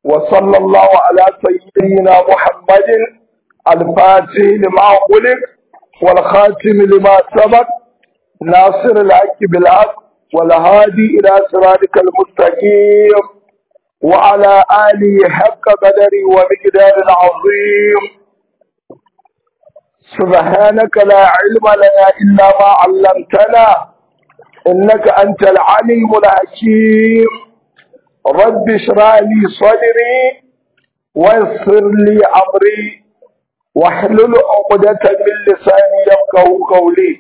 وصلى الله على سيدنا محمد الفاتح لما خلق والخاتم لما سبق ناصر الحق بالحق والهادي إلى صراطك المستقيم وعلى آله حق قدري ومقدار العظيم سبحانك لا علم لنا إلا ما علمتنا إنك أنت العليم الحكيم رب اشرح لي صدري ويسر لي أمري واحلل عقدة من لساني يفقه قولي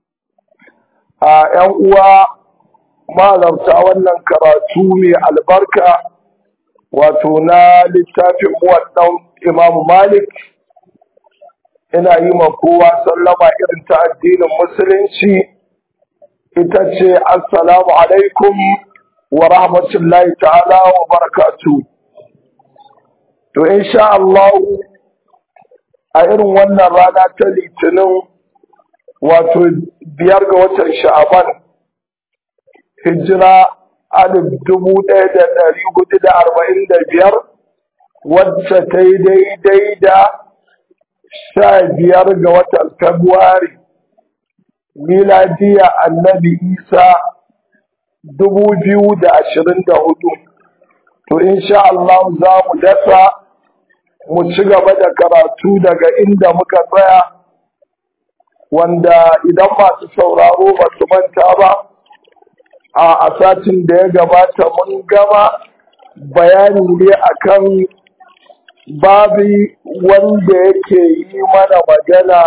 ‘yan uwa malarta wannan karatu mai albarka wato na littafin muwaddan Imam Malik ina yi ma kowa sallama irin ta addinin musulunci ita ce assalamu alaikum wa rahmatullahi ta'ala wa barakatu to insha Allah a irin wannan rana ta litinin wato biyar ga watan sha'aban hijira alif dubu ɗaya da ɗari hudu da arba'in da biyar wacce ta yi daidai da sha biyar ga watan Fabrairu miladiya annabi Isa dubu biyu da ashirin da hudu. To, insha Allah za mu dasa mu ci gaba da karatu daga inda muka tsaya, wanda idan masu sauraro ba su manta ba, a satin da ya gabata mun gama bayani ne akan babi wanda yake yi mana magana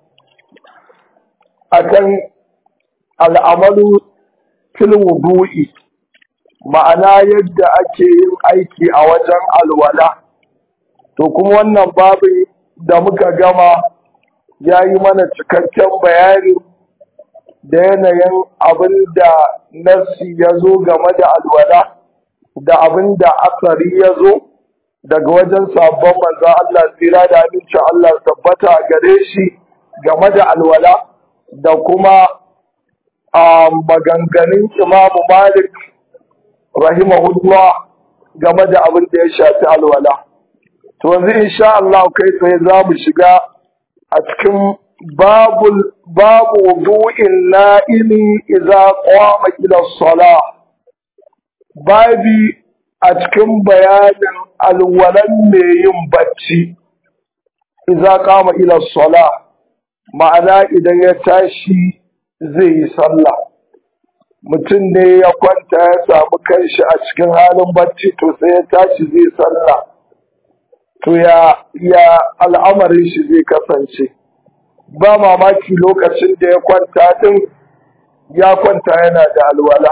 akan al'amalu fil wudu'i ma'ana yadda ake yin aiki a wajen alwala to kuma wannan babin da muka gama ya yi mana cikakken bayani da yanayin abin da nassi ya zo game da alwala da abin da asari ya zo daga wajen sabon manzan Allah tsira da amincin Allah tabbata gare shi game da alwala da kuma a maganganun imamu malik rahimahullah game da abin da ya shafi alwala to yanzu insha Allah kai tsaye za mu shiga a cikin babul babu wudu'in na'imi idza qama ila salah babi a cikin bayanin alwalan mai yin bacci idza qama ila salah ma'ana idan ya tashi zai yi sallah mutum ne ya kwanta ya samu kanshi a cikin halin bacci to sai ya tashi zai sallah to ya ya al'amarin shi zai kasance ba mamaki lokacin da ya kwanta din ya kwanta yana da alwala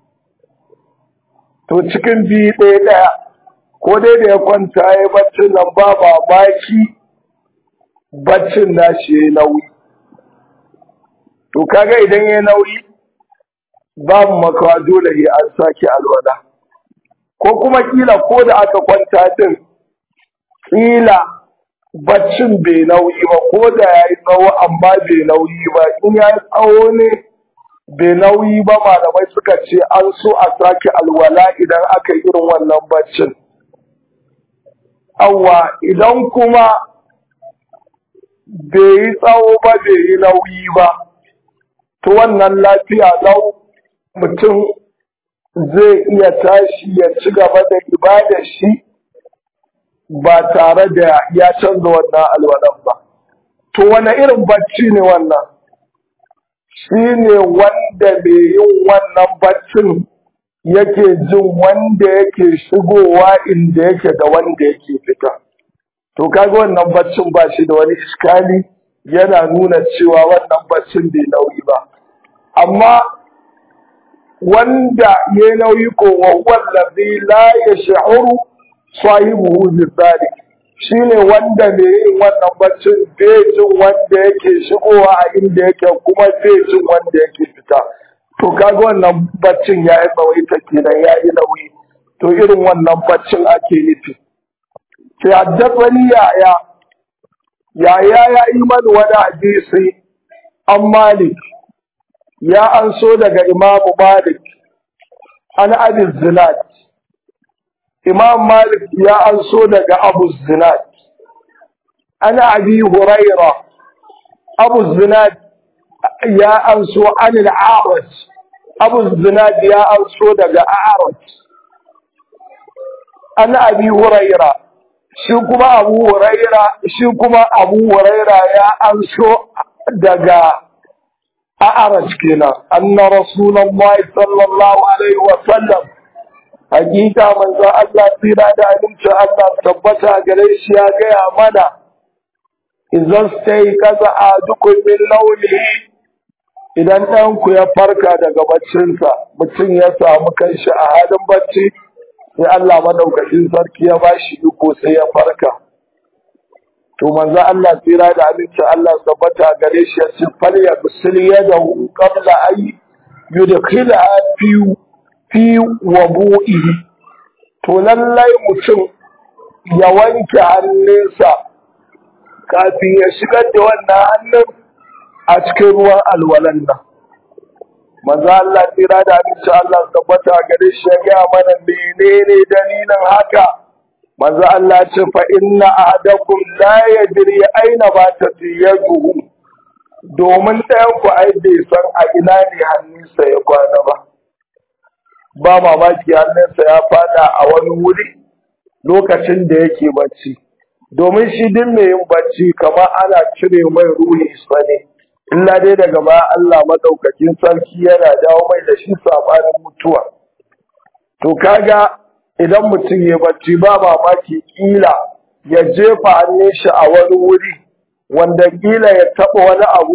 to cikin biyu ɗaya ɗaya ko dai da ya kwanta ya baccin nan ba mamaki baccin nashi ya yi nauyi to kaga idan ya nauyi babu makawa dole ya an sake alwala ko kuma kila ko da aka kwanta din kila baccin bai nauyi ba ko da ya yi tsawo amma bai nauyi ba in ya yi tsawo ne bai nauyi ba malamai suka ce an so a sake alwala idan aka yi irin wannan baccin awwa idan kuma bai yi tsawo ba bai yi nauyi ba to wannan lafiya lau mutum zai iya tashi ya ci gaba da ibadar shi ba tare da ya canza wannan alwalan ba. To wane irin bacci ne wannan? Shi ne wanda mai yin wannan baccin yake jin wanda yake shigowa inda yake da wanda yake fita. To kaga wannan baccin ba shi da wani iskali yana nuna cewa wannan baccin bai nauyi ba. Amma wanda ya nauyi ko wallazi la ya sha'uru sahibuhu bizalik shine wanda ne yin wannan baccin bai jin wanda yake shigowa a inda yake kuma bai jin wanda yake fita to kaga wannan baccin ya yi tsawaita kenan ya yi nauyi to irin wannan baccin ake nufi sai haddasani yaya yaya ya yi mani wani hadisi an malik ya an so daga imamu malik an abin zinat imam malik ya anso daga abu zinad ana abi huraira abu zinad ya anso anil a'raj abu zinad ya anso daga a'raj ana abi huraira shi kuma abu huraira shi kuma abu huraira ya anso daga a'raj kenan anna rasulullahi sallallahu alaihi wa sallam hakika manzo Allah tsira da amincin Allah tabbata gare shi ya gaya mana idan sai kaza a dukkan min launi idan ɗan ku ya farka daga baccinsa mutum ya samu kanshi a halin bacci sai Allah madaukakin sarki ya bashi iko sai ya farka to manzo Allah tsira da amincin Allah tabbata gare shi ya ce fal ya bisil yadahu qabla ay yudkhila fi fi wabu'ihi to lallai mutum ya wanke hannunsa kafin ya shigar da wannan hannun a cikin ruwan alwalan nan maza Allah tsira da abinci Allah tabbata gare shi ya gaya mana menene dalilin haka maza Allah ce fa inna ahadakum la yadri aina ba ta yaduhu domin ɗayan ku ai bai san a ina ne hannunsa ya kwana ba ba mamaki hannunsa ya fada a wani wuri lokacin da yake bacci domin shi duk mai yin bacci kamar ana cire mai ruhi sane illa dai daga baya Allah madaukakin sarki yana dawo mai da shi sabanin mutuwa to kaga idan mutum ya bacci ba mamaki kila ya jefa hannun shi a wani wuri wanda kila ya taba wani abu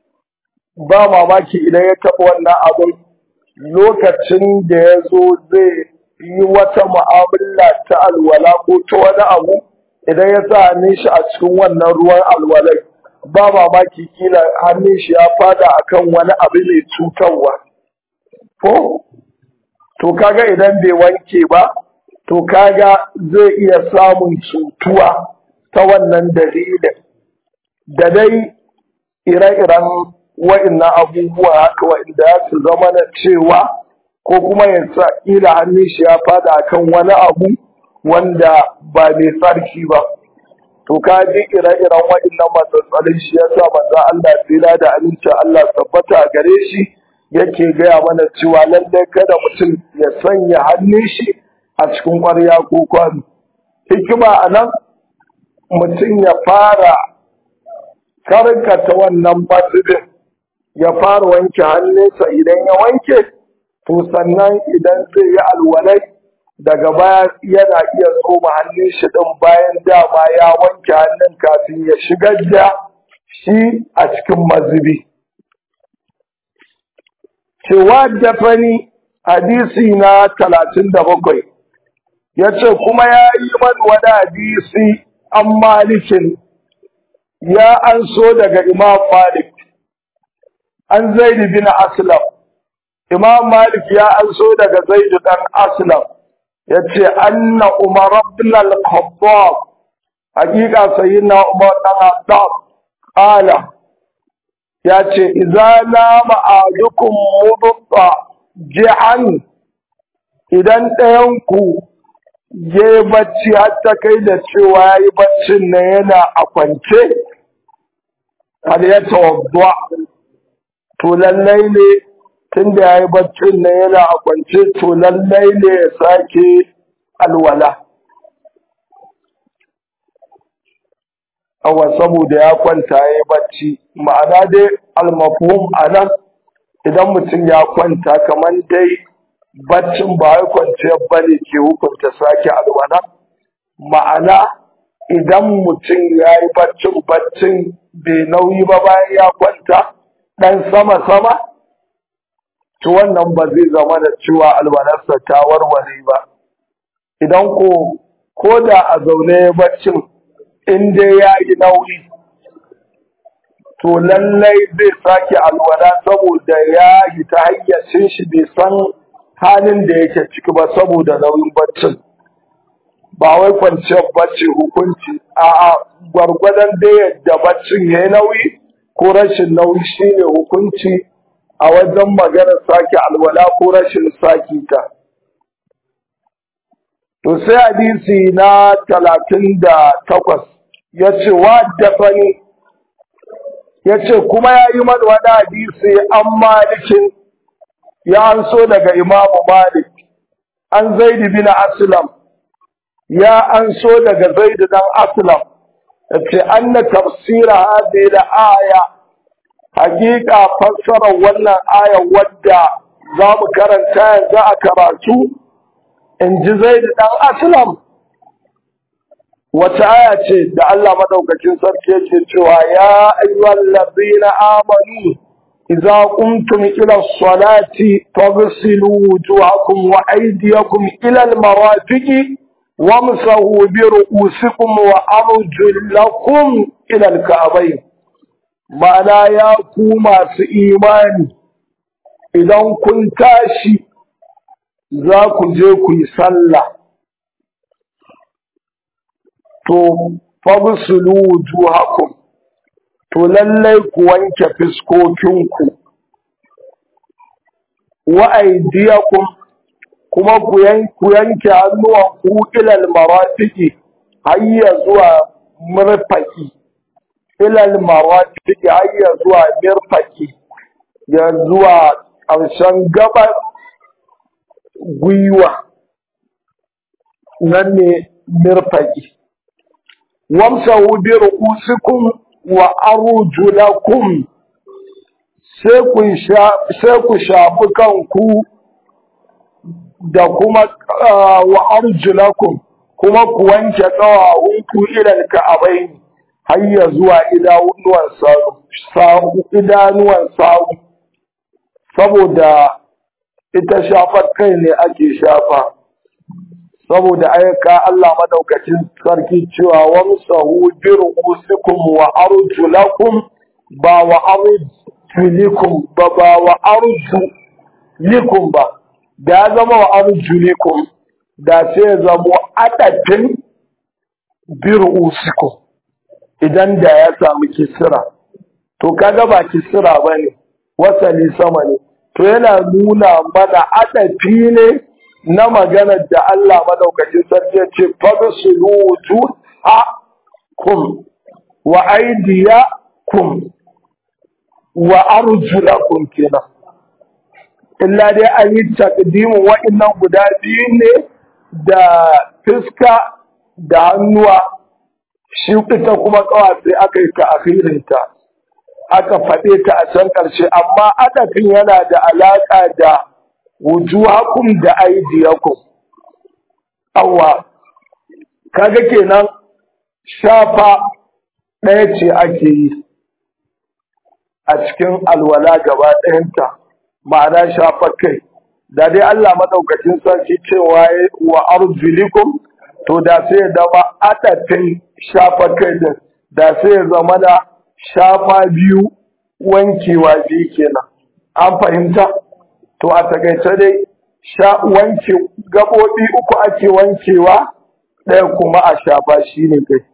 ba mamaki idan ya taba wannan abun lokacin da ya zo zai yi wata mu'amala ta alwala ko ta wani abu idan ya sa hannun shi a cikin wannan ruwan alwalai ba mamaki kila hannun shi ya fada akan wani abu mai cutarwa ko to kaga idan bai wanke ba to kaga zai iya samun cutuwa ta wannan dalilin da dai ire-iren wa'innan abubuwa haka wa'inda ya su zama na cewa ko kuma ya sa ƙila hannun shi ya fada akan wani abu wanda ba mai tsarki ba to ka ji ire-iren wa'innan matsatsalin shi ya sa manzo Allah tsira da amincin Allah tabbata gare shi yake gaya mana cewa lallai kada mutum ya sanya hannun shi a cikin ƙwarya ko kwano hikima a nan mutum ya fara karkata wannan fasibin ya fara wanke hannunsa idan ya wanke to sannan idan zai yi alwalai daga baya yana iya tsoma hannun shi din bayan dama ya wanke hannun kafin ya shigar da shi a cikin mazubi cewa dafani hadisi na talatin da bakwai ya ce kuma ya yi man wani hadisi an malikin ya an so daga imam malik an zaidu bin aslam imam malik ya an so daga zaidu dan aslam ya ce anna umar ibn al-khattab hakika sayyidina umar dan khattab qala ya ce idza nama ahadukum mudta ji'an idan ɗayan ku ya yi bacci har ta kai da cewa ya yi baccin na yana a kwance har ya tawadda to lallai ne tun da ya yi baccin na yana a kwance to lallai ne ya sake alwala awa saboda ya kwanta ya yi bacci ma'ana dai almafhum a nan idan mutum ya kwanta kamar dai baccin ba ya kwanciyar ba ne ke hukunta sake alwala ma'ana idan mutum ya yi baccin baccin bai nauyi ba bayan ya kwanta ɗan sama-sama to wannan ba zai zama da cewa alwalarsa ta warware ba idan ko ko da a zaune baccin in dai ya yi nauyi to lallai zai sake alwala saboda ya yi ta hayyacin shi bai san halin da yake ciki ba saboda nauyin baccin ba wai kwanciyar bacci hukunci a gwargwadon da yadda baccin ya yi nauyi ko rashin nauyi shine hukunci a wajen maganar sake alwala ko rashin sake ta to sai hadisi na talatin da takwas ya ce wa dafani ya ce kuma ya yi mana wani hadisi an malikin ya an so daga imamu malik an zaidi bin aslam ya an so daga zaidi dan aslam ya ce an na tafsira hadhihi da aya hakika fassarar wannan aya wadda za mu karanta yanzu a karatu in ji zaidi dan aslam wata aya ce da Allah madaukakin sarki yake cewa ya ayyuhal ladina amanu idza qumtum ila as-salati faghsilu wujuhakum wa aydiyakum ila al-marafiqi wamsahu bi ru'usikum wa arjulakum ila al-ka'bayn ma'ana ya ku masu imani idan kun tashi za ku je ku yi sallah to fagsulu wujuhakum to lallai ku wanke fiskokinku wa aydiyakum kuma ku yanke hannuwanku ilal marafiki hayya zuwa murfaki ilal marafiki hayya zuwa mirfaki ya zuwa ƙarshen gabar gwiwa nan ne mirfaki wamsahu bi ru'usikum wa arjulakum sai ku sai ku shafi kanku da kuma wa arjulakum kuma ku wanke ƙawawunku ilal ka'abain har ya zuwa idanuwan sawu idanuwan sawu saboda ita shafar kai ne ake shafa saboda ayyuka Allah madaukakin sarki cewa wamsahu bi ru'usikum wa arjulakum ba wa arjulikum ba ba wa arjulikum ba da ya zama wa arjulikum da sai ya zama adadin bi ru'usikum idan da ya samu kisira to kaga ba kisira bane wasali sama ne to yana nuna mana adafi ne na maganar da Allah madaukakin sarki ya ce fagsilu wujuhakum wa aydiyakum wa arjulakum kenan illa dai an yi takdimin wa'annan guda biyu ne da fiska da hannuwa shi ita kuma kawa sai aka yi ta akhirinta aka faɗe ta a can ƙarshe amma adafin yana da alaƙa da wujuhakum da aidiyakum awwa kaga kenan shafa ɗaya ce ake yi a cikin alwala gaba ɗayanta ma'ana shafa kai da dai Allah madaukakin sarki cewa wa arjulikum to da sai ya zama adafin shafa kai din da sai ya zama da shafa biyu wankewa biyu kenan an fahimta to a takaice dai sha wanke gaɓoɓi uku ake wankewa ɗaya kuma a shafa shi ne kai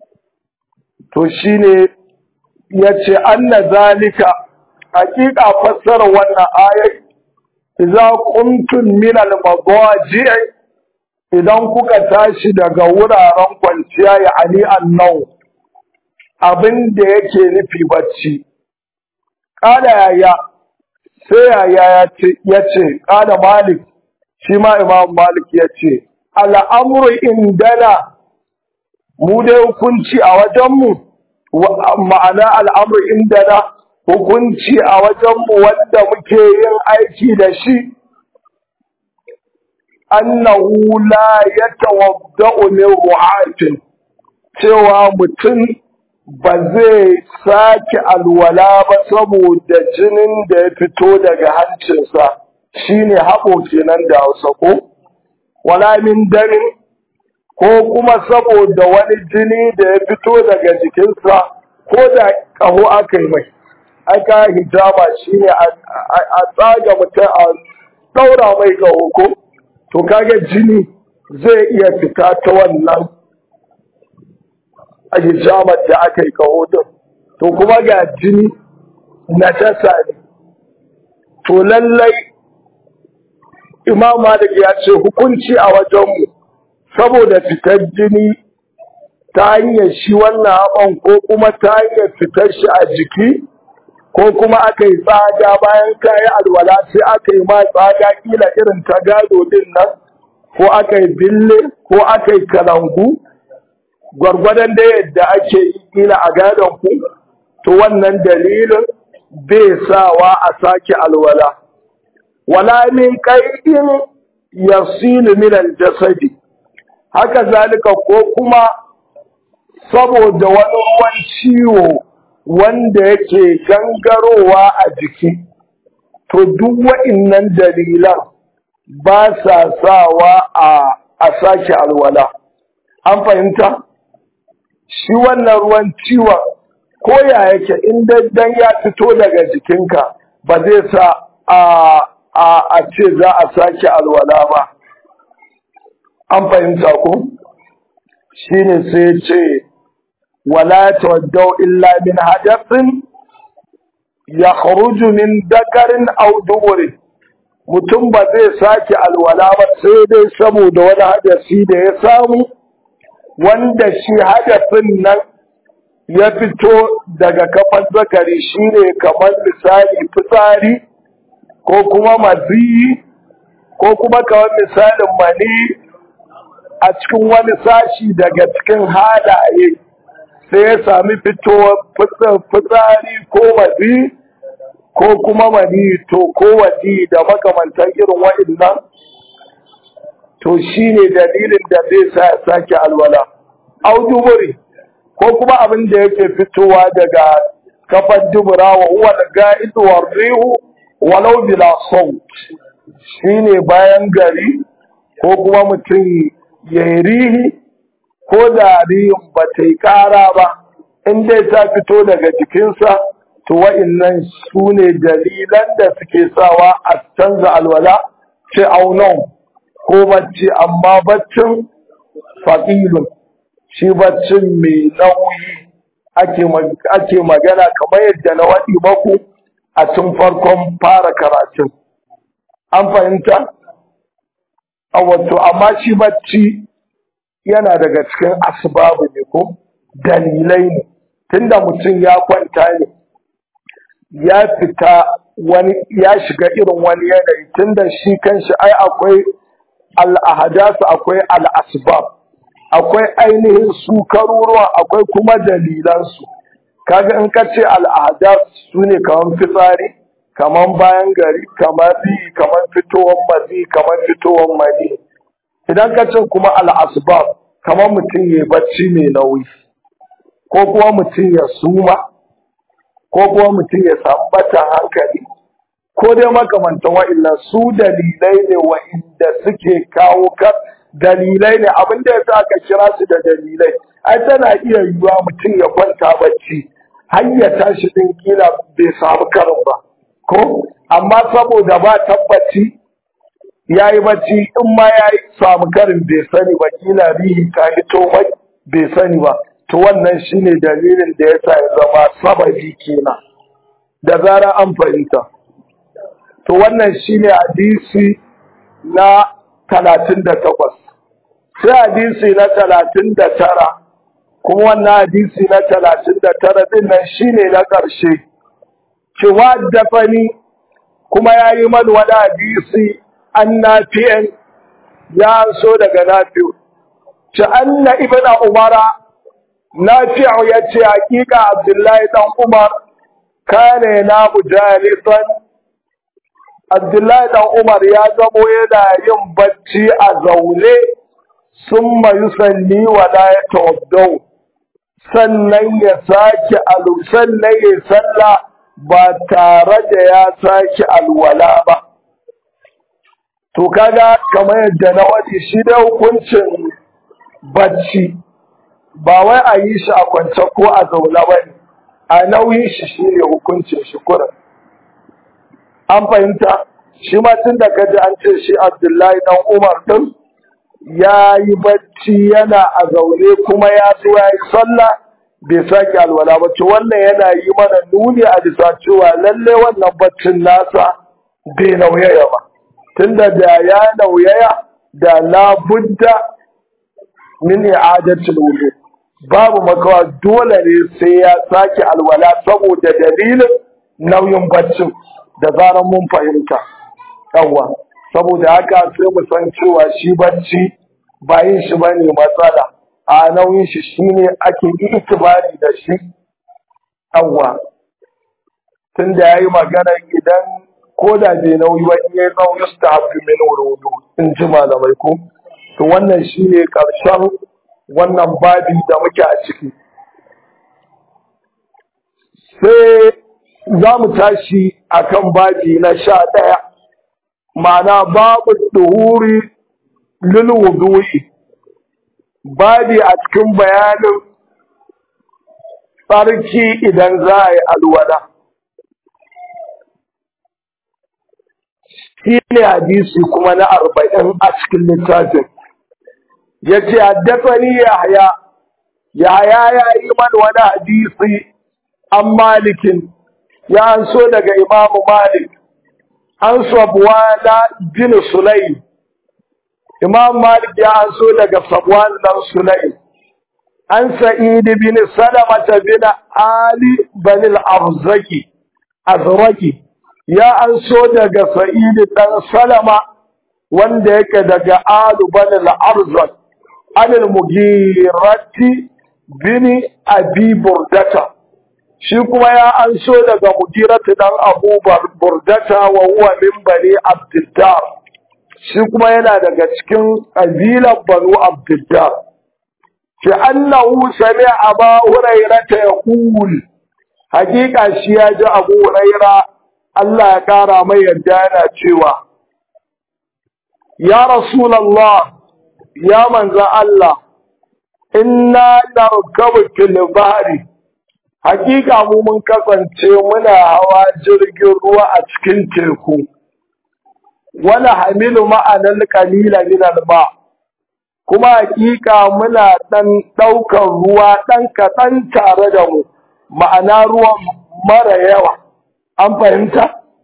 to shi ne ya ce anna zalika hakika fassara wannan ayat idza qumtum min al-madaji' idan kuka tashi daga wuraren kwanciya ya ani annau abin da yake nufi bacci kada yaya sai yaya ya ce kada malik shi ma imam malik ya ce al'amuru indana mu dai hukunci a wajenmu ma'ana al'amuru indana hukunci a wajenmu wanda muke yin aiki da shi annahu la yatawadda'u min ru'atin cewa mutum ba zai sake alwala ba saboda jinin da ya fito daga hancinsa shine haɓo kenan da hausa ko wala min damin ko kuma saboda wani jini da ya fito daga jikinsa ko da ƙaho aka yi mai aka hijama shine a tsaga mutum a ɗaura mai ƙaho ko to kaga jini zai iya fita ta wannan a hijamar da aka yi kaho din to kuma ga jini na tasa ne to lallai imam malik ya ce hukunci a wajenmu saboda fitar jini ta hanyar shi wannan haɓan ko kuma ta hanyar fitar shi a jiki ko kuma aka yi tsaga bayan kayi alwala sai aka yi ma tsaga kila irin ta gado din nan ko aka yi bille ko aka yi kalangu gwargwadon da yadda ake yi kila a gadon ku to wannan dalilin bai sawa a sake alwala wala min qai'in yasilu min al-jasadi haka zalika ko kuma saboda wani ruwan ciwo wanda yake gangarowa a jiki to duk wa'innan dalilan ba sa sawa a a sake alwala an fahimta shi wannan ruwan ciwon ko ya yake in dan ya fito daga jikinka ba zai sa a a a ce za a sake alwala ba an fahimta ko shine sai ya ce wala tawaddau illa min hadathin yakhruju min dakarin aw duburin mutum ba zai sake alwala ba sai dai saboda wani hadasi da ya samu wanda shi hadasin nan ya fito daga kafan zakari shine kamar misali fitsari ko kuma maziyi ko kuma kamar misalin mani a cikin wani sashi daga cikin halaye sai ya sami fitowar fitsari ko mazi ko kuma mani to ko wadi da makamantan irin wa'innan to shine dalilin da zai sa ya sake alwala auduburi ko kuma abin da yake fitowa daga kafar dubura wa huwa al-ga'id wa rihu walau bila saut shine bayan gari ko kuma mutum ya rihi ko da rihin ba ta yi kara ba in dai ta fito daga jikinsa to wa'innan su ne dalilan da suke sawa a canza alwala ce aunon ko bacci amma baccin faƙilun shi baccin mai nauyi ake magana kamar yadda na waɗi maku a tun farkon fara karatun an fahimta a wato amma shi bacci yana daga cikin asbabu ne ko dalilai ne tunda mutum ya kwanta ne ya fita wani ya shiga irin wani yanayi tunda shi kanshi ai akwai al'ahadasu akwai al'asbab akwai ainihin su karuruwa akwai kuma dalilansu kaga in ka ce al'adas su ne kamar fitsari kamar bayan gari kamar bi kamar fitowar mazi kamar fitowar mani idan ka ce kuma al'asbab kamar mutum ya bacci mai nauyi ko kuma mutum ya suma ko kuma mutum ya samu batan hankali ko dai makamantan wa'annan su dalilai ne wa'inda suke kawo ka dalilai ne abin da yasa aka kira su da dalilai ai tana iya yiwuwa mutum ya kwanta bacci har ya tashi din kila bai samu karin ba ko amma saboda ba tabbaci ya yi bacci in ma ya samu karin bai sani ba kila rihi ta hito mai bai sani ba to wannan shine dalilin da yasa ya zama sababi kenan da zara an fahimta to wannan shine hadisi na talatin da takwas sai hadisi na talatin da tara kuma wannan hadisi na talatin da tara din nan shine na ƙarshe cewa dafani kuma ya yi mani wani hadisi an nafi'an ya so daga nafi'u ce anna ibn umara nafi'u ya ce hakika abdullahi dan umar kane na mujalisan abdullahi dan umar ya zamo yana yin bacci a zaune sun mayu salli wa la ya tawaddau sannan ya sake alu sannan ya salla ba tare da ya sake alwala ba to kaga kamar yadda na wadi shi da hukuncin bacci ba wai a yi shi a kwance ko a zaune ba ne a nauyin shi shine hukuncin shi kurin an fahimta shi ma tun da kaji an ce shi abdullahi dan umar din ya yi bacci yana a zaune kuma ya zo ya yi sallah bai sake alwala ba to wannan yana yi mana nuni a bisa cewa lalle wannan baccin nasa bai nauyaya ba tunda da ya nauyaya da labudda min i'adatul wudu babu makawa dole ne sai ya sake alwala saboda dalilin nauyin baccin da zaran mun fahimta yawwa saboda haka sai mu san cewa shi bacci ba yin shi bane matsala a nauyin shi shine ake itibari da shi yawwa tunda yayi magana idan ko da bai nauyi ba in yayi nauyi yustahabbu min wudu in ji malamai ko to wannan shine karshen wannan babi da muke a ciki sai za mu tashi akan babi na sha ɗaya ma'ana babu duhuri lil wudu'i babi a cikin bayanin tsarki idan za a yi alwala shi ne hadisi kuma na arba'in a cikin littafin ya ce haddasani yahya yahya ya yi man wani hadisi an malikin ya an so daga imamu malik an sabuwana bin sulaim imam malik ya an so daga sabuwan dan sulaim an sa'id bin salamata bin ali bin al-arzaki azraki ya an so daga sa'id dan salama wanda yake daga alu bin al-arzak an al-mughirati bin abi burdata shi kuma ya an so daga mughirati dan abu burdata wa huwa min bani abdiddar shi kuma yana daga cikin ƙabilar banu abdiddar fi annahu sami aba hurairata yaqul hakika shi ya ji abu huraira Allah ya kara mai yadda yana cewa ya rasulullah ya manza Allah inna narkabu fil bahri hakika mu mun kasance muna hawa jirgin ruwa a cikin teku wala hamilu ma'anar kalila min alba kuma hakika muna dan daukar ruwa dan kaɗan tare da mu ma'ana ruwan mara yawa an fahimta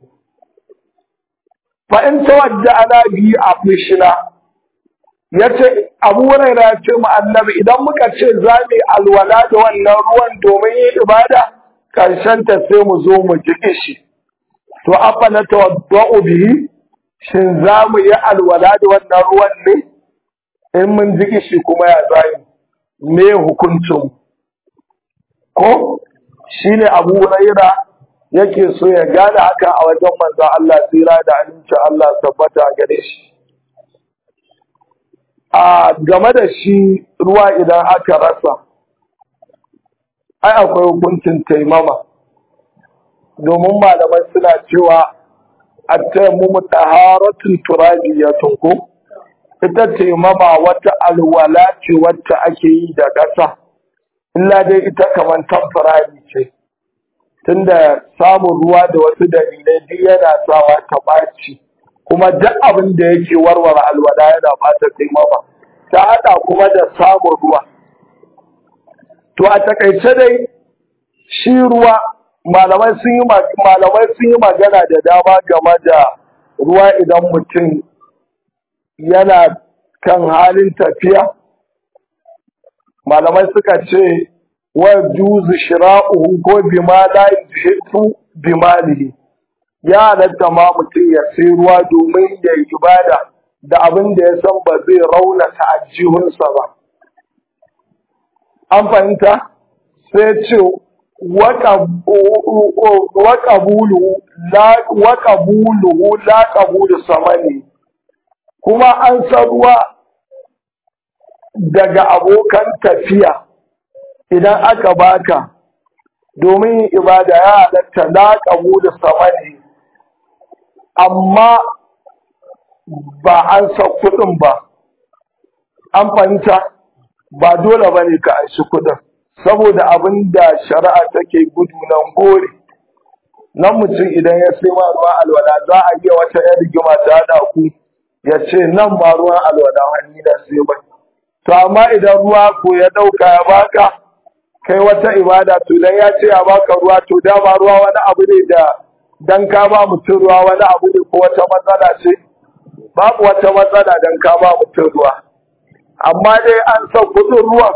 fahimta wadda ana biyu a fushina ya ce abu huraira ya ce mu annabi idan muka ce za mu alwala da wannan ruwan domin yin ibada karshen ta sai mu zo mu ji shi to afa na tawadda'u bihi shin za mu yi alwala da wannan ruwan ne in mun ji shi kuma ya zai me hukuncin ko shine abu huraira yake so ya gane haka a wajen manzon Allah tsira da amincin Allah tabbata gare shi a game da shi ruwa idan aka rasa ai akwai hukuncin taimama domin malamai suna cewa a taimamu taharatun turabiyatun ko ita taimama wata alwala ce wacce ake yi da ƙasa illa dai ita kamar tamfarari ce tunda samun ruwa da wasu dalilai duk yana sawa ta ɓaci kuma duk abin da yake warware alwala yana bata taimama ta haɗa kuma da samun ruwa to a takaice dai shi ruwa malamai sun yi malamai sun yi magana da dama game da ruwa idan mutum yana kan halin tafiya malamai suka ce wa juzu shira'uhu ko bima la yuhitu bimalihi ya halatta ma mutum ya sai ruwa domin ya yi ibada da abin da ya san ba zai raunata ajihunsa ba. An fahimta? Sai ce, waƙabuluhu la ƙabulu samani, kuma an san ruwa daga abokan tafiya idan aka baka domin ibada ya halatta la ƙabulu samani. amma ba an san kuɗin ba an fahimta ba dole ba ne ka aishi kuɗin saboda abin da shari'a take gudu nan gore nan mutum idan ya sai ma ruwan alwala za a iya wata yan rigima ta haɗa ku ya ce nan ma ruwan alwala hannu da sai bai to amma idan ruwa ko ya ɗauka ya baka kai wata ibada to dan ya ce ya baka ruwa to dama ruwa wani abu ne da dan ka ba mutum ruwa wani abu ne ko wata matsala ce babu wata matsala dan ka ba mutum ruwa amma dai an san kudin ruwan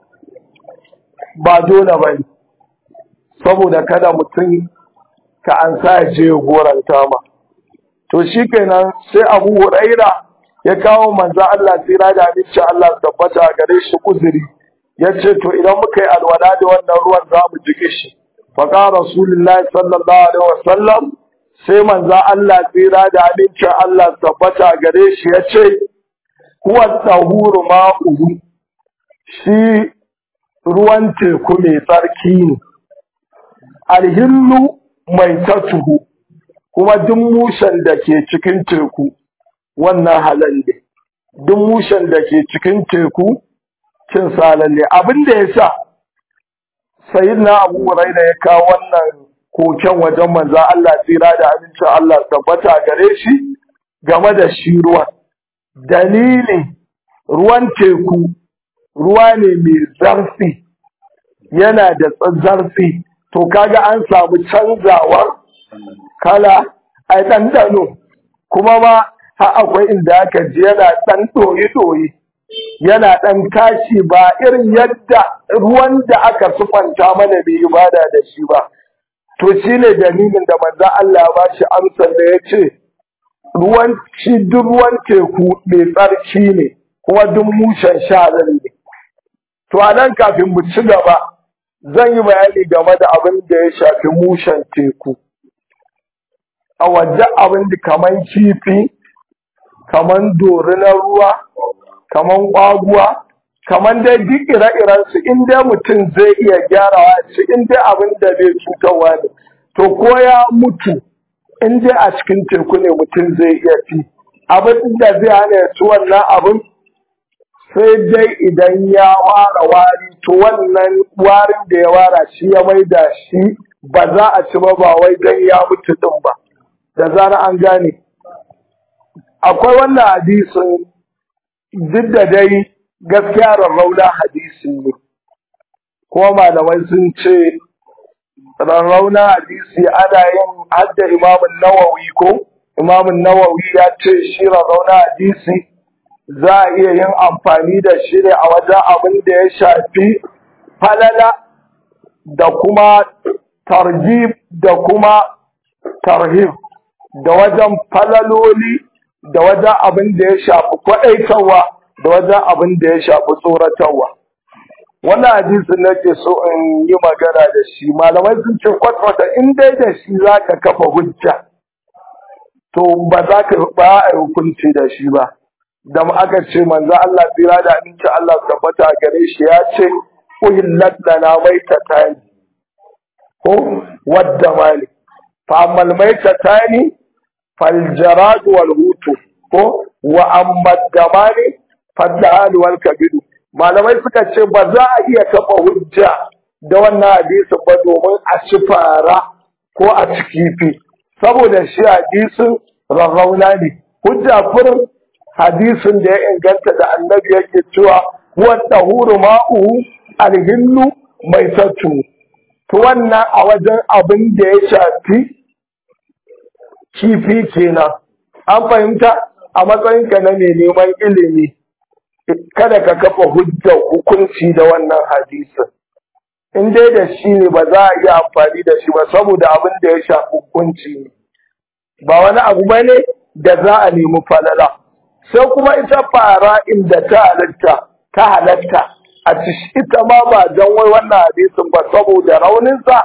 ba dole ba ne saboda kada mutum ka an sa je goranta ma to shi kenan sai abu huraira ya kawo manzo Allah tsira da aminci Allah tabbata gare shi uzuri ya ce to idan muka yi alwala da wannan ruwan za mu jike shi faƙa rasulullahi sallallahu alaihi wasallam sai manzo Allah tsira da aminci Allah tabbata gare shi ya ce huwa tahuru ma'uhu shi ruwan teku mai tsarki ne alhillu mai tatuhu kuma duk mushen da ke cikin teku wannan halal ne duk mushen da ke cikin teku cin salalle abin da ya sa sayyidina abu huraira ya kawo wannan koken wajen manzo Allah tsira da amincin Allah tabbata gare shi game da shi ruwan dalilin ruwan teku ruwa ne mai zarfi yana da zarfi to kaga an samu canzawar kala a ɗanɗano kuma ma har akwai inda aka ji yana ɗan ɗoyi-ɗoyi yana ɗan tashi ba irin yadda ruwan da aka sufanta mana bai ibada da shi ba to shi ne dalilin da manzan Allah ba shi amsar da ya ce ruwan shi duk ruwan teku mai tsarki ne kuma duk mushen sha ne to a nan kafin mu ci gaba zan yi bayani game da abin da ya shafi mushen teku a wajen abin da kaman kifi kaman dori na ruwa kaman ƙwaguwa kaman dai duk ire-iren su in dai mutum zai iya gyarawa shi in dai abin da bai cutarwa ne to ko ya mutu in dai a cikin teku ne mutum zai iya fi abin da zai hana ya ci wannan abin sai dai idan ya ware wari to wannan warin da ya wara shi ya mai da shi ba za a ci ba ba wai dan ya mutu din ba da zara an gane akwai wannan hadisin duk da dai gaskiya rarrauna hadisi ne kuma malamai sun ce rarrauna hadisi ana yin hadda imamun nawawi ko imamun nawawi ya ce shi rarrauna hadisi za a iya yin amfani da shi ne a wajen abin da ya shafi falala da kuma targib da kuma tarhib da wajen falaloli da wajen abin da ya shafi kwaɗaitarwa da wajen abin da ya shafi tsoratarwa. Wannan hadisin nake so in yi magana da shi malamai sun ce kwatkwata in dai da shi za ka kafa hujja to ba za ka ba a hukunci da shi ba. Da aka ce manzo Allah tsira da aminci Allah tabbata gare shi ya ce uhillat lana maitatani ko wadda mali fa ammal maitatani fal jarad wal hutu ko wa amma damani fadda wal kabidu malamai suka ce ba za a iya kafa hujja da wannan hadisin ba domin a ci fara ko a ci kifi saboda shi hadisin rarrauna ne hujja furin hadisin da ya inganta da annabi yake cewa huwa tahuru ma'uhu alhillu mai sattu to wannan a wajen abin da ya shafi kifi kenan an fahimta a matsayinka na mai neman ilimi kada ka kafa hujjar hukunci da wannan hadisin in dai da shi ne ba za a iya amfani da shi ba saboda abin da ya shafi hukunci ne ba wani abu ba ne da za a nemi falala sai kuma ita fara inda ta halatta ta halatta a ita ma ba don wai wannan hadisin ba saboda rauninsa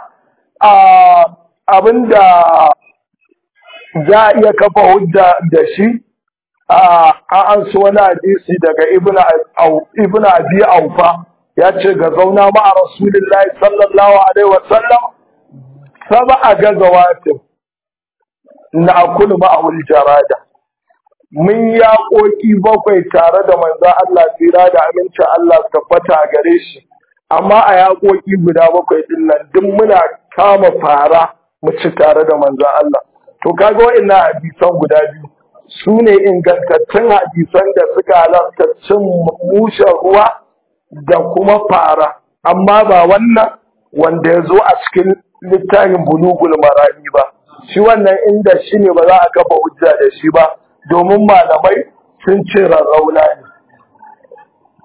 abin da za a iya kafa hujja da shi an so wani hadisi daga ibn abi aufa ya ce ga zauna ma'a rasulullahi sallallahu alaihi wasallam saba a gazawatin na akulu ma'awul jarada mun ya koki bakwai tare da manzan Allah tsira da amincin Allah tabbata a gare shi amma a yaƙoƙi guda bakwai din nan duk muna kama fara mu ci tare da manzan Allah to kaga wa'annan hadisan guda biyu su ne ingantattun hadisan da suka halarta cin mushen ruwa da kuma fara amma ba wannan wanda ya zo a cikin littafin bulugul marami ba shi wannan inda shi ne ba za a kafa hujja da shi ba domin malamai sun ce rarrauna ne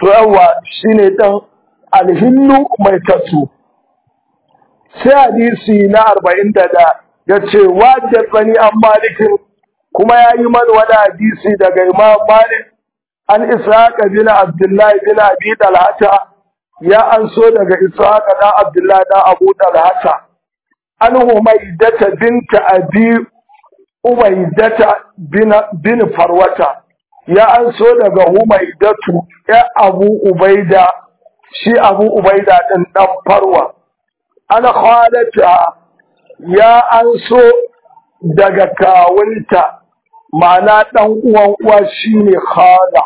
to yawa shine dan alhillu mai tatu sai hadisi na arba'in da da ya ce wajen tsani an malikin kuma ya yi mana wani hadisi daga imam malik an ishaqa bin abdullahi bin abi dalhata ya an so daga ishaqa da abdullahi da abu dalhata an humaidata binta abi ubaidata bin bin farwata ya an so daga humaidatu ya abu ubaida shi abu ubaida din dan farwa an khalata ya an so daga kawunta ma'ana dan uwan uwa shine khala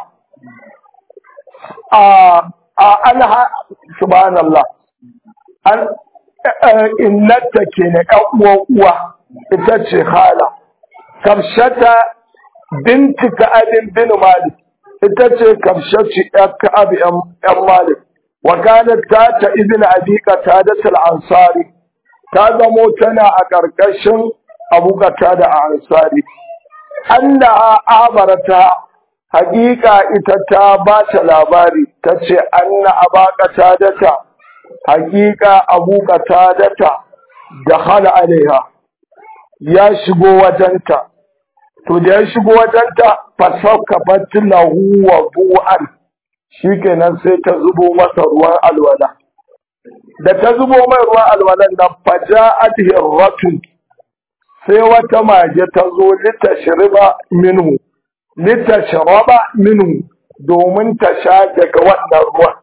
a a alha subhanallah an innata kenan ɗan uwan uwa ita ce khala kamshata binti ka'abin bin malik ita ce kamshaci ɗan ka'ab ɗan malik wa kanat ta ta ibn abi qatada al-ansari ta zamo tana a ƙarƙashin abu qatada a ansari anna abarata haƙiƙa ita ta ba ta labari ta ce anna aba qatadata haƙiƙa abu qatadata da hala alaiha ya shigo wajenta to da ya shigo wajenta fasauka lahu wa bu'an shikenan sai ta zubo masa ruwan alwala da ta zubo mai ruwan alwalan nan faja'at hirratun sai wata mage ta zo litashriba minhu litashraba minhu domin ta sha daga wannan ruwan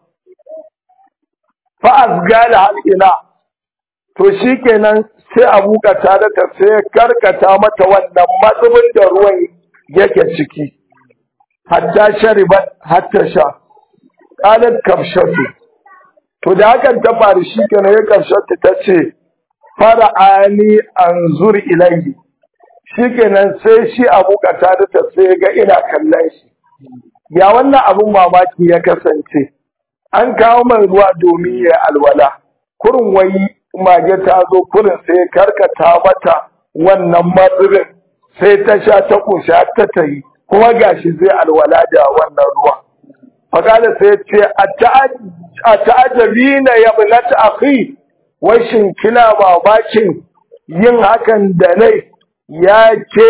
fa asgala halina to shikenan sai abu ta da ta sai karkata mata wannan mazubin da ruwan yake ciki hatta sharibat hatta sha qalat kamshatu to da hakan ta faru shikenan ya kamshatu ta ce fara'ani anzur ilayhi shikenan sai shi abu ta da ta sai ga ina kallon shi ya wannan abun mamaki ya kasance an kawo mai ruwa domin ya alwala kurin wai mage ta zo kurin sai karkata mata wannan matsirin sai ta sha ta kusha ta tayi kuma gashi zai alwala da wannan ruwa fakala sai ce a ta'ajabi na yabnat akhi wai shin kina mamakin yin hakan da nai ya ce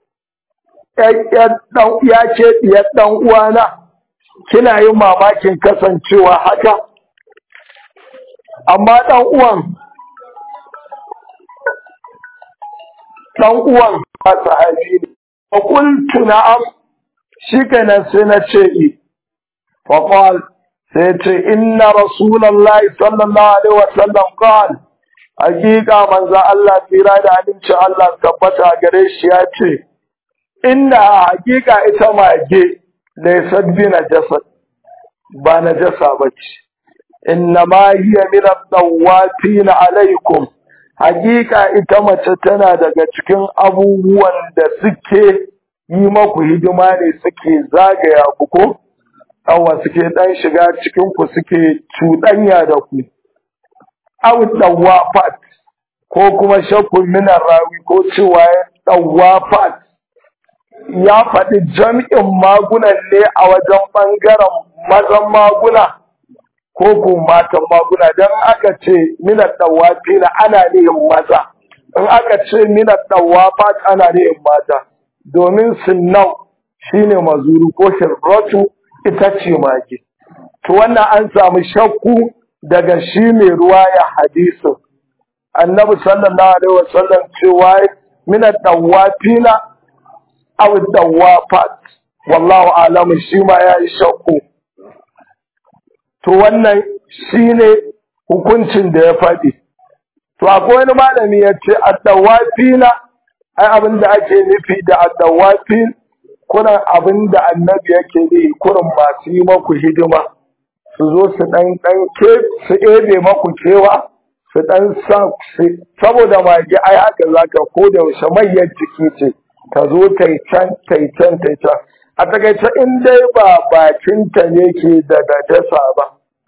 ya ce diyar dan uwana kina yin mamakin kasancewa haka amma dan uwan dan uwan ba sahabi ne fa qultu na'am shikenan sai na ce i fa qal sai ce inna rasulullahi sallallahu alaihi wasallam qal hakika manzo Allah tsira da aminci Allah tabbata gare shi ya ce inna hakika ita mage laysat bi najasat ba najasa bace inna ma hiya min at-tawafin alaikum hakika ita mace tana daga cikin abubuwan da suke yi maku hidima ne suke zagaya ku ko awa suke dan shiga cikin ku suke cuɗanya da ku aw dawafat ko kuma shakkun minar rawi ko cewa dawafat ya faɗi jam'in magunan ne a wajen ɓangaren mazan maguna ko ko matan maguna don aka ce minar dawafi na ana nihin maza in aka ce minar dawafat ana nihin mata domin sinnau shine mazuru ko shirratu ita ce mage to wannan an samu shakku daga shi mai ruwa ya hadisin annabi sallallahu alaihi wasallam cewa minar dawafina aw dawafat wallahu alamu shi ma yayi shakku to wannan shine hukuncin da ya faɗi to akwai wani malami ya ce addawafina ai abin da ake nufi da addawafin kuran abin da annabi yake ne kurin masu yi maku hidima su zo su ɗan ɗan ke su ebe maku kewa su ɗan sa saboda mage ai haka zaka ko da yaushe mayyar jiki ce ta zo ta yi can ta yi can ta yi can a takaice in dai ba bakinta ne ke da najasa ba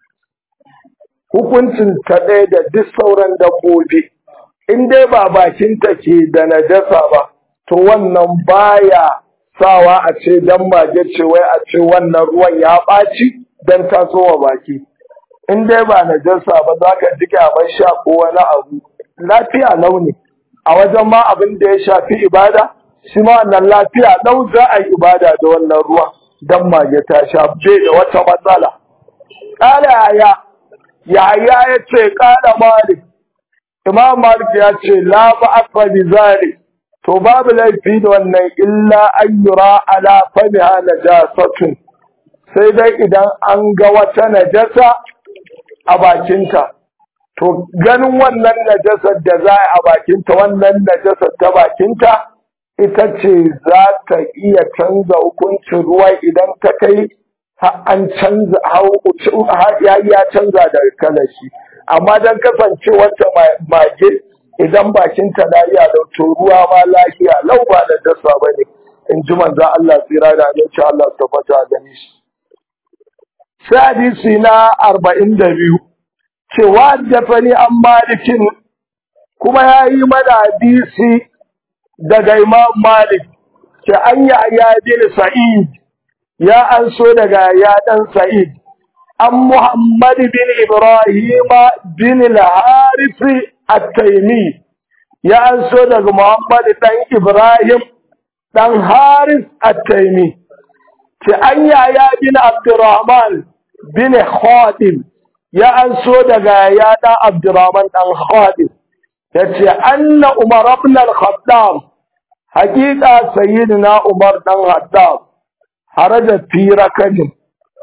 hukuncin ta ɗaya da duk sauran dabbobi in dai ba bakinta ke da najasa ba to wannan baya sawa a ce dan mage ce wai a ce wannan ruwan ya ɓaci don tasowa baki in dai ba najasa ba za ka ji kyamar sha ko wani abu lafiya launi a wajen ma abin da ya shafi ibada shi ma wannan lafiya lau za a yi ibada da wannan ruwa don mage ta sha bai da wata matsala ƙara yaya yaya ya ce ƙara malik imam malik ya ce la ba akwa bi zalik to babu laifi da wannan illa an yura ala famiha najasatun sai dai idan an ga wata najasa a bakinta to ganin wannan najasar da za a bakinta wannan najasar ta bakinta ita ce za ta iya canza hukuncin ruwa idan ta kai an canza ya canza da kalashi amma don kasance wata mage idan bakinta na iya to ruwa ma lafiya lau ba da dasa ba ne in ji manzan Allah tsira da aminci Allah su tabbata a gani shi. Sai hadisi na arba'in da biyu cewa dafani an malikin kuma ya yi mana hadisi daga imam malik ce an yi ayyadin sa'id ya an so daga yadan sa'id an muhammad bin ibrahima bin al-harisi at-taimi ya an so daga muhammad dan ibrahim dan haris at-taimi ce an yaya bin abdurrahman bin khadim ya an so daga ya dan abdurrahman dan khadim yace anna umar ibn al-khattab haqiqa sayyidina umar dan khattab haraja fi rakabin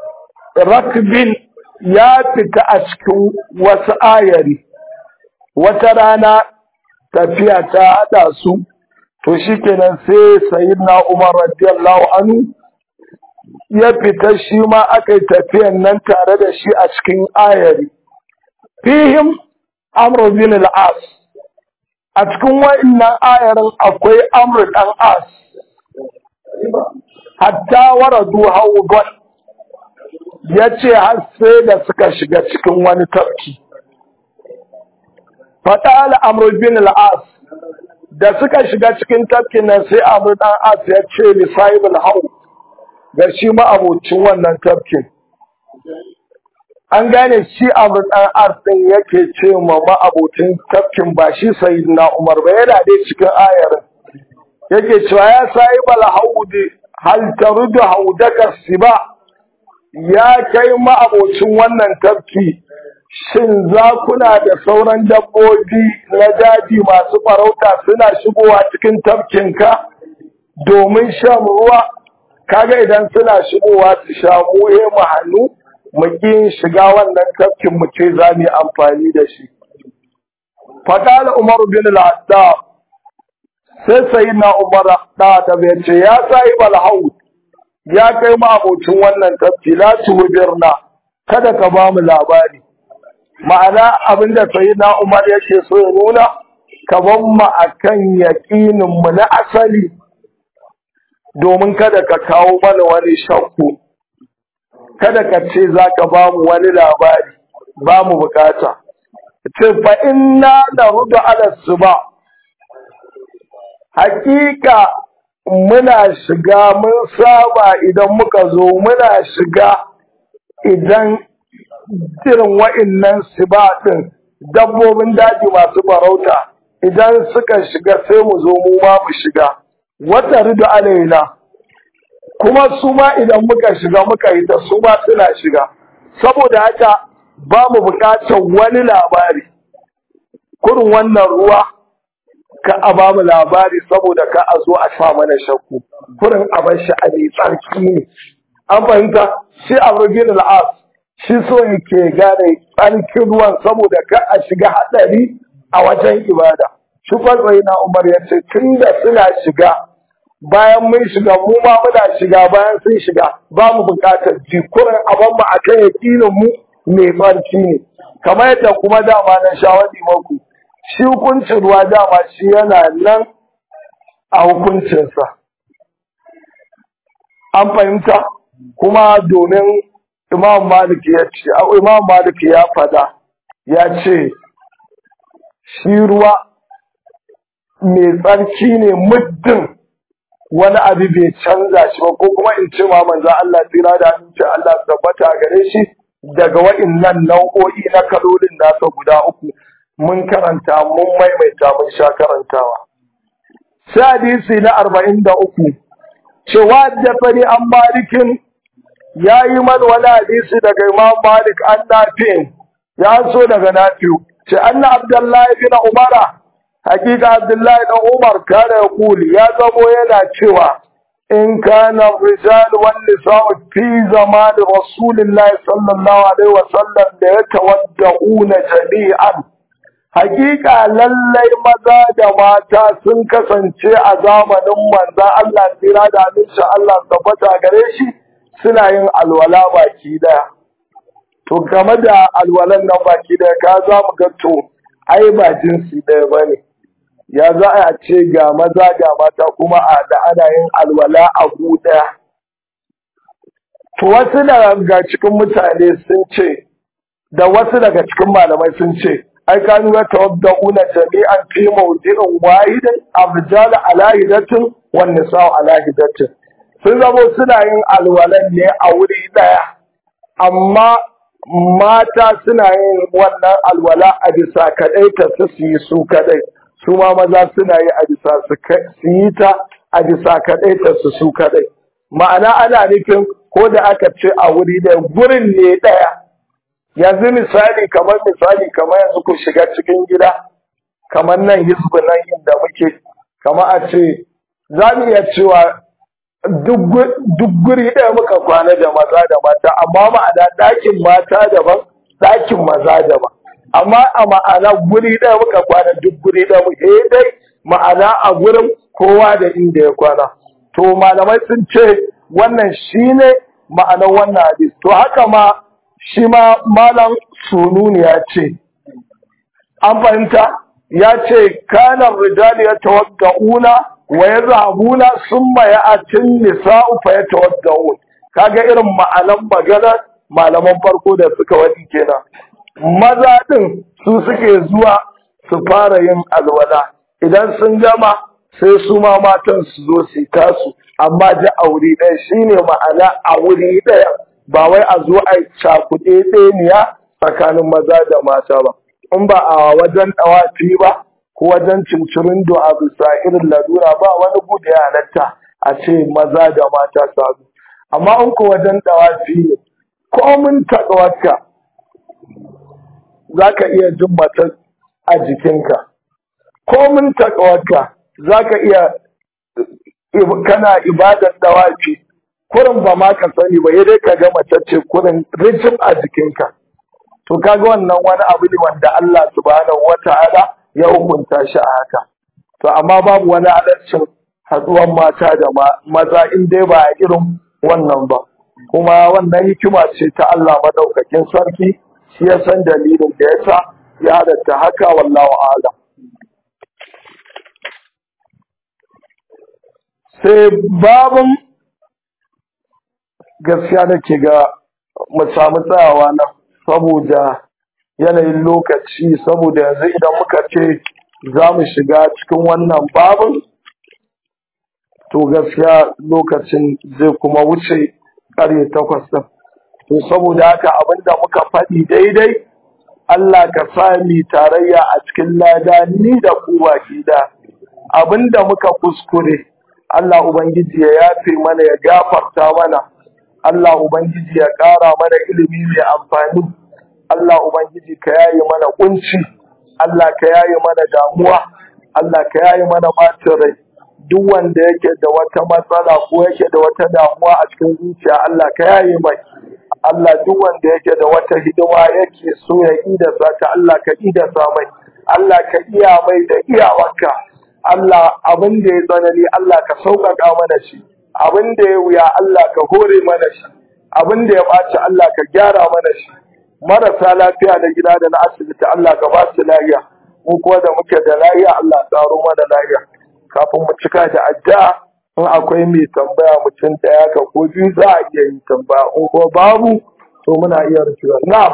rakbin ya fita a cikin wasu ayari wata rana tafiya ta hada su to shikenan sai sayyidina umar radiyallahu anhu ya fita shi ma aka yi tafiyan nan tare da shi a cikin ayari fihim amr bin al-as a cikin wa'annan ayarin akwai amr dan as hatta waradu hawdan yace har sai da suka shiga cikin wani tafki fatal amr bin al-as da suka shiga cikin tafkin nan sai amr dan as ya ce li sahibul haw ga shi ma abocin wannan tafkin an gane shi amr dan as din yake ce ma ma abocin tafkin ba shi sayyidina umar ba yana dai cikin ayarin yake cewa ya sahibul haudi hal tarudu haudaka siba ya kai ma'abocin wannan tafki shin zakuna da sauran dabbobi na daji masu farauta suna shigowa cikin tafkinka domin shan ruwa kaga idan suna shigowa su sha muhe mu hannu mu ƙin shiga wannan tafkin mu ce za mu yi amfani da shi faqala umar bin al-hattab sai sai na umar da da bai ce ya sai balhaud ya kai mu abocin wannan tafki la tuhbirna kada ka ba mu labari ma'ana abinda sai na umar yake so ya nuna ka ban mu akan yaqinin mu na asali domin kada ka kawo mana wani shakku kada ka ce zaka ba mu wani labari ba mu bukata ce fa inna narudu ala suba hakika muna shiga mun saba idan muka zo muna shiga idan irin wa'innan sibaɗin dabbobin daji masu farauta idan suka shiga sai mu zo mu ma mu shiga wata rido alaina kuma su ma idan muka shiga muka yi ta su ma suna shiga saboda haka ba mu buƙatar wani labari kurin wannan ruwa ka a ba mu labari saboda ka a zo a sa mana shakku kurin a bar shi a mai tsarki ne an fahimta shi a rubin al'as shi so yake gane tsarkin ruwan saboda ka a shiga hadari a wajen ibada shi kwatsai na umar ya ce tun da suna shiga bayan mun shiga mu ma muna shiga bayan sun shiga ba mu bukatar ji kurin a ban mu akan yakinin mu mai tsarki ne kamar yadda kuma dama na shawadi maku shi hukuncin ruwa dama shi yana nan a hukuncinsa. An fahimta kuma domin Imam Malik ya ce, Imam Malik ya fada ya ce, shi ruwa mai tsarki ne muddin wani abu bai canza shi ba ko kuma in ce ma manzo Allah tsira da aminci Allah tabbata gare shi daga wa'innan nau'o'i na kalolin nasa guda uku mun karanta mun maimaita mun sha karantawa sai hadisi na arba'in da uku cewa da fari an malikin ya yi man wani hadisi daga imam malik an nafi'in ya so daga nafi'u ce anna abdullahi bin umara hakika abdullahi dan umar kana ya kuli ya zamo yana cewa in kana rijal wan nisa'u fi zaman rasulillahi sallallahu alaihi wa sallam da yatawadda'una jami'an hakika lallai maza da mata sun kasance a zamanin manza Allah tsira da aminci Allah tabbata gare shi suna yin alwala baki daya to game da alwalan nan baki daya ka za mu ga to ai ba jinsi daya bane ya za a ce ga maza ga mata kuma a da ana yin alwala a gu daya to wasu daga cikin mutane sun ce da wasu daga cikin malamai sun ce ai kanu ya tawadda'una jami'an fi mawdi'in wahidin arjal ala hidatin wan nisa'u ala hidatin sun zamo suna yin alwalan ne a wuri daya amma mata suna yin wannan alwala a bisa kadai ta su yi su kadai su ma maza suna yi a bisa su yi ta a bisa kadai ta su su kadai ma'ana ana nufin ko da aka ce a wuri daya gurin ne daya yanzu misali kamar misali kamar yanzu ku shiga cikin gida kamar nan hizbu nan inda muke kamar a ce za mu iya cewa duk guri ɗaya muka kwana da maza da mata amma ma'ana ɗakin mata daban ɗakin maza daban amma a ma'ana guri ɗaya muka kwana duk guri ɗaya muke dai ma'ana a gurin kowa da inda ya kwana to malamai sun ce wannan shine ma'anar wannan hadis to haka ma shi ma malam sununi ya ce an fahimta ya ce kanan rijali ya tawagga'una wa ya zabuna sun maya a cin nisa'u fa ya tawagga'un kaga irin ma'anan magana malaman farko da suka wadi kenan maza din su suke zuwa su fara yin alwala idan sun gama sai su ma matan su zo su tasu amma ji a wuri ɗaya shine ma'ana a wuri ɗaya ba wai a zo a cakuɗe ɗeniya tsakanin maza da mata ba in ba a wajen ɗawafi ba ko wajen cincirin do a bisa irin lalura ba wani bude ya halatta a ce maza da mata sabu amma in ko wajen ɗawafi ne ko mun taɗawarka za ka iya jin mata a jikinka ko mun taɗawarka za ka iya kana ibadar ɗawafi kurin ba ma ka sani ba dai ka ga mace ce kurin rijim a jikinka to kaga wannan wani abu ne wanda Allah subhanahu wata'ala ya hukunta shi a haka to amma babu wani alaccin haduwan mata da maza in dai ba a irin wannan ba kuma wannan hikima ce ta Allah madaukakin sarki shi ya san dalilin da yasa ya halatta haka wallahu a'lam sai babun gaskiya nake ga mu samu tsayawa nan saboda yanayin lokaci saboda yanzu idan muka ce za mu shiga cikin wannan babin to gaskiya lokacin zai kuma wuce ƙarye takwas ɗin to saboda haka abinda muka faɗi daidai Allah ka sa mi tarayya a cikin lada ni da ku baki da abinda muka kuskure Allah Ubangiji ya yafe mana ya gafarta mana Allah Ubangiji ya ƙara mana ilimi mai amfani Allah Ubangiji ka yaye mana kunci Allah ka yaye mana damuwa Allah ka yaye mana bacin rai duk wanda yake da wata matsala ko yake da wata damuwa a cikin zuciya Allah ka yaye mai Allah duk wanda yake da wata hidima yake so ya idasa ta Allah ka idasa mai Allah ka iya mai da iyawarka Allah abin da ya tsanani Allah ka sauƙaƙa mana shi abin da ya wuya Allah ka hore mana shi abin da ya ɓaci Allah ka gyara mana shi marasa lafiya da gida da na asibiti Allah ka ba su lafiya mu kuwa da muke da lafiya Allah tsaro mana lafiya kafin mu cika da addu'a in akwai mai tambaya mutum ɗaya ka ko biyu za a iya yin tambaya in ko babu to muna iya rufewa na'am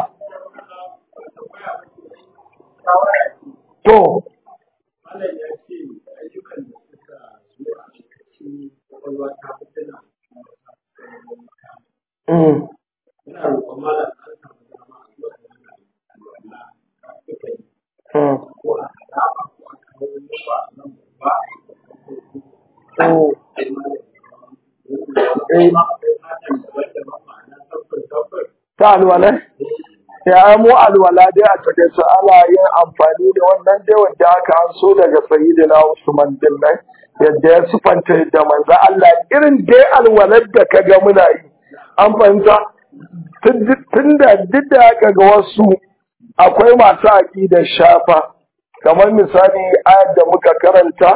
to Mm. Mm. Mm. Eh. ta alwala ya mu alwala dai a cikin su ana yin amfani da wannan dai wanda aka an so daga sayyidina Usman din nan yadda ya sufanta da manzo Allah irin dai alwalar da kaga muna yi an fahimta tunda duk da aka ga wasu akwai masu aƙidar shafa kamar misali ayar da muka karanta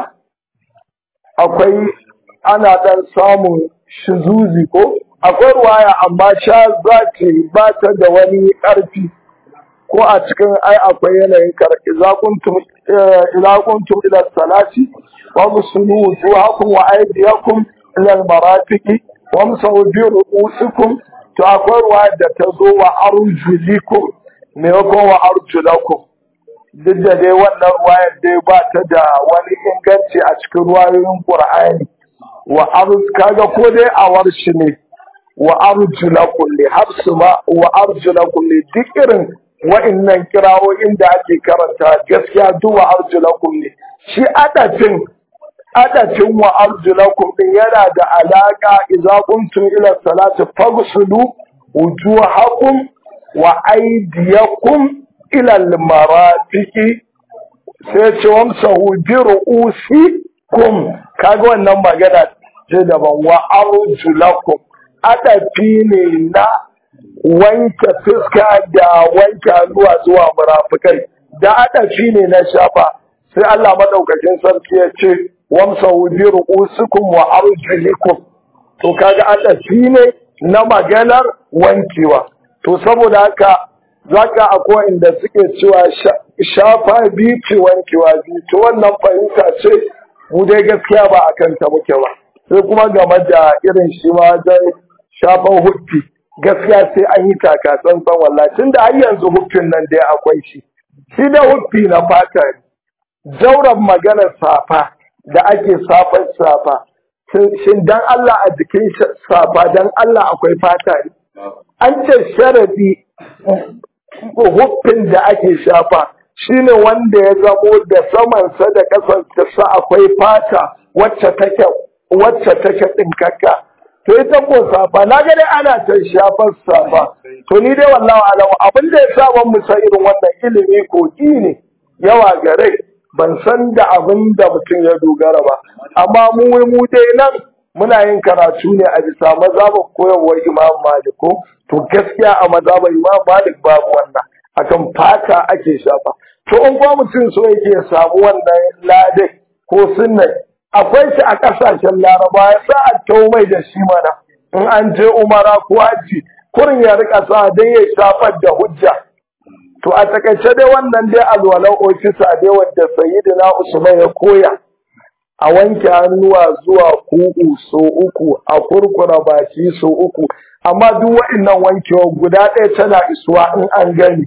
akwai ana dan samun shizuzi ko akwai ruwaya amma sha za ce ba ta da wani ƙarfi ko a cikin ai akwai yanayin kar idza kuntum ila kuntum ila salati wa musulu wujuhakum wa aydiyakum ila al-marafiqi wa musawu bi ru'usikum to akwai ruwaya da ta zo wa arjulikum maimakon wa arjulakum duk da dai wannan ruwayar dai ba ta da wani inganci a cikin ruwayoyin Qur'ani wa arz kaga ko dai a warshi ne wa arjulakum li habsu ma wa arjulakum li duk irin wa'annan kirawoyin da ake karanta gaskiya duk wa arjulakum ne shi adafin adafin wa arjulakum din yana da alaka idza kuntum ila salati faghsulu wujuhakum wa aydiyakum ila al-marafiqi sai ce wamsahu bi ru'usikum kaga wannan magana ce daban wa arjulakum adafi ne na wanke fuska da wanke hannuwa zuwa murafukai da adafi ne na shafa sai Allah madaukakin sarki ya ce wamsahu bi ru'usikum wa arjulikum to kaga adafi ne na maganar wankewa to saboda haka zaka akwai inda suke cewa shafa biyu ce wankewa biyu to wannan fahimta ce mu dai gaskiya ba a kanta muke ba sai kuma game da irin shi ma wajen shafan huffi gaskiya sai an yi taka tsantsan wallahi tun da har yanzu huffin nan dai akwai shi shi da huffi na fata ne jauran maganar safa da ake safar safa shin dan Allah a jikin safa dan Allah akwai fata ne an ce sharadi huffin da ake shafa shine wanda ya zamo da samansa da ƙasarsa akwai fata wacce take wacce take tsinkakka to ita ko safa na ga dai ana ta shafar safa to ni dai wallahi alamu abin da ya sa ban musa irin wannan ilimi kogi ne yawa gare ban san da abin da mutum ya dogara ba amma mu mu dai nan muna yin karatu ne a bisa mazhabin koyarwar Imam Malik ko to gaskiya a mazhabin Imam Malik babu wannan akan fata ake shafa to in kuma mutum so yake samu wannan ladai ko sunna akwai shi a kasashen Laraba ya sa a tau mai da shi mana in an je Umara ko Haji kurin ya rika sa dan ya shafar da hujja to a takaice dai wannan dai alwalan ofisa dai wanda sayyidina Usman ya koya a wanke hannuwa zuwa kugu so uku a kurkura baki so uku amma duk waɗannan wankewa guda ɗaya tana isuwa in an gani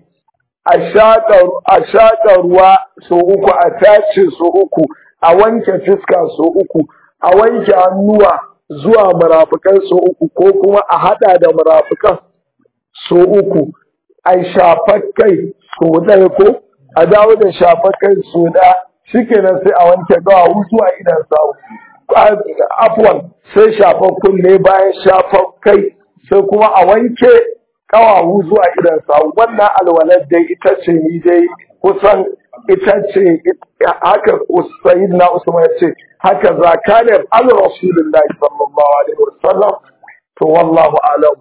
a shaƙa ruwa so uku a tace so uku a wanke fuska so uku a wanke hannuwa zuwa murafukan so uku ko kuma a haɗa da murafukan so uku a shafar kai so ɗaya ko a dawo da shafar kai so ɗaya shikenan sai a wanke gawa zuwa idan sawu afwan sai shafar kunne bayan shafar kai sai kuma a wanke kawawu zuwa idan sawu wannan alwalar dai ita ce ni dai kusan ita ce haka sayyid na usman ya ce haka zakanin al rasulullahi sallallahu alaihi wasallam to wallahu alam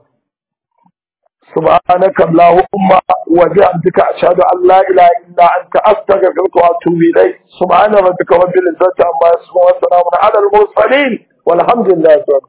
سبحانك اللهم وبحمدك أشهد أن لا إله إلا أنت أستغفرك وأتوب إليك سبحان ربك رب العزة عما يصفون وسلام على المرسلين والحمد لله رب